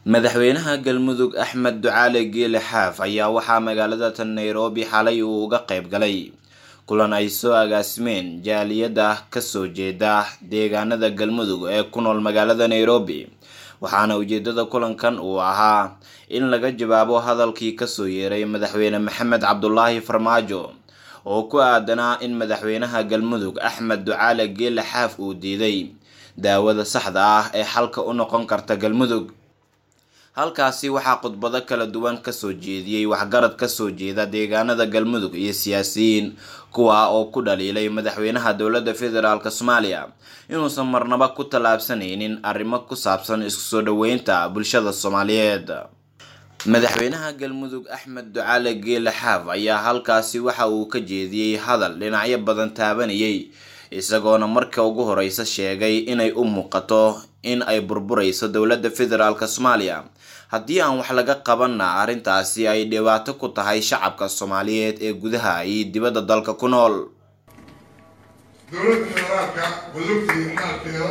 madaxweynaha galmudug axmed ducaale geele xaaf ayaa waxaa magaalada tan nairobi xalay uu uga qayb galay kulan ay soo agaasimeen jaaliyada kasoo jeeda deegaanada galmudug ee ku nool magaalada nairobi waxaana ujeedada kulankan uu ahaa in laga jawaabo hadalkii kasoo yeeray madaxweyne maxamed cabdulaahi farmaajo oo ku aadanaa in madaxweynaha galmudug axmed ducaale geele xaaf uu diiday daawada saxda ah ee xalka u noqon karta galmudug halkaasi waxaa khudbado kala duwan kasoo jeediyey waxgarad kasoo jeeda deegaanada galmudug iyo siyaasiyiin kuwa oo ku dhaliilay madaxweynaha dowladda federaalk soomaaliya inuusan marnaba ku tallaabsanaynin arrimo ku saabsan isku soo dhoweynta bulshada soomaaliyeed madaxweynaha galmudug axmed ducaale geele xaaf ayaa halkaasi waxa uu ka jeediyey hadal dhinacyo badan taabanayay isagoona marka ugu horeysa sheegay inay u muuqato in ay burburayso dowladda federaalk soomaaliya haddii aan wax laga qabanna arrintaasi ay dhibaato ku tahay shacabka soomaaliyeed ee gudaha iyo dibadda dalka ku nool dowladda federaalka wadogtii xaalkeeda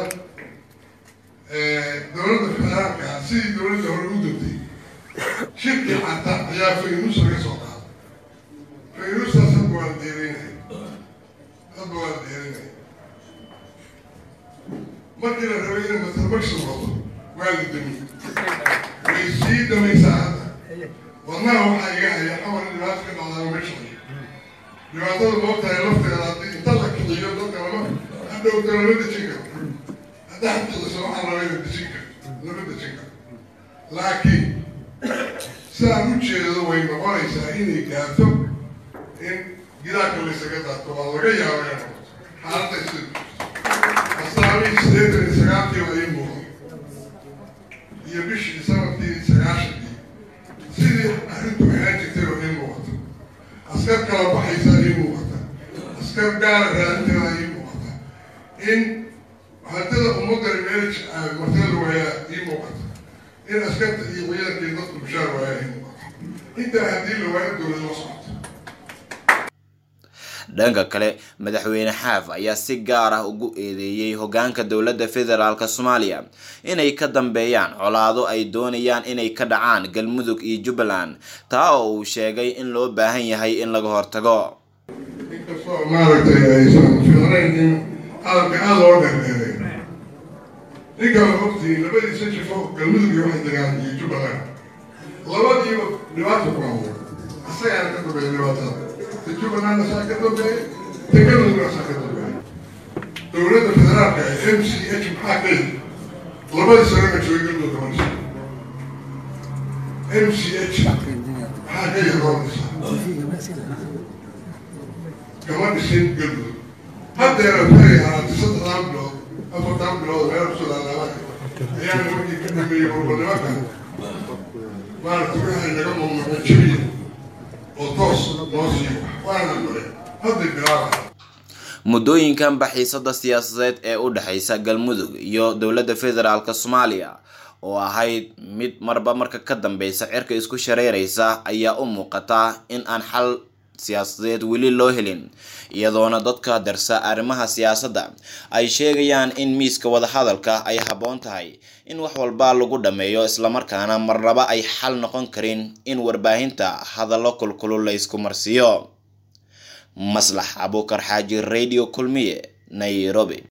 dowladda federaalka sidii dowladda hore u dogtay shirkii xata ayaa faynuus laga soo qaaday faynuustaas hadba waa la deerinaya hadba waa la deerinaya markii la rabay inay matalbagsi noqoto waa la damiy way sii damaysaa hadda wadnaha waxaa iga haya xawar dhibaato ka dhacdaa meesha dhibaatada moogtahay lafteeda haddii inta la kiciyo dadka lama hadhowta lama dejin karo hadda hadkiciso waxaa laba ina dejin karo lama dejin karo laakiin sidaan u jeedo way noqonaysaa inay gaarto in gidaarka laysaga daato waa laga yaaba inay noqoto xaaladda sida asaabihii sideetan iyo sagaalkii waa ii muuqday iyo bishii sanadkii sagaashankii sidii arrintu ahaan jirtay oo ii muuqata askar kala baxaysaa ii muuqata askar gaara raadinteeda ii muuqata in hadada ummadani meel martada waayaa ii muuqata in askarta iyo ciidankii dadku bushaar waayaa ii muuqata intaa haddii la waayo dowlad la socoto dhanka kale madaxweyne xaaf ayaa si gaar ah ugu eedeeyey hogaanka dowladda federaalk soomaaliya inay ka dambeeyaan colaado ay doonayaan inay ka dhacaan galmudug iyo jubbaland taa oo uu sheegay in loo baahan yahay in laga hortago inkastoo maaragtay aysan fiicnayn in hadalka aada loo dheerdheeray ninkaan ogtii labadiisa jifo galmudug iyo waxay degaan iyo jubbaland labadiiba dhibaata ku hawo asagaana ka dambeeya dhibaatada jubbaland asaa ka dambeeya tegaludug asaa ka dambeeya dowladda federaalka ee m c h maxaa ka yidi labadii sanana joogay galmudug kama dhisan m c h maxaa ka yidi loo dhisa kama dhisin galmudug haddeera waxay ahaatay saddexdaan bilood afartaan bilood meel kusoo laalaabay ayaa nimankii ka dambeeyey burbanimaka maaragtay waxay naga mamnuuceen jabiya oo toos noo siiyo waana mare hadday bilaaba muddooyinkan baxiisada siyaasadeed ee u dhexeysa galmudug iyo dowladda federaalk soomaaliya oo ahayd mid marba marka ka dambeysa cirka isku shareereysa ayaa u muuqata in aan xal siyaasadeed weli loo helin iyadoona dadka darsa arrimaha siyaasadda ay sheegayaan in miiska wadahadalka ay habboon tahay in wax walba lagu dhammeeyo islamarkaana marnaba ay xal noqon karin in warbaahinta hadallo kulkulul la ysku marsiiyo maslax abuukar xaaji radio kulmiye nairobi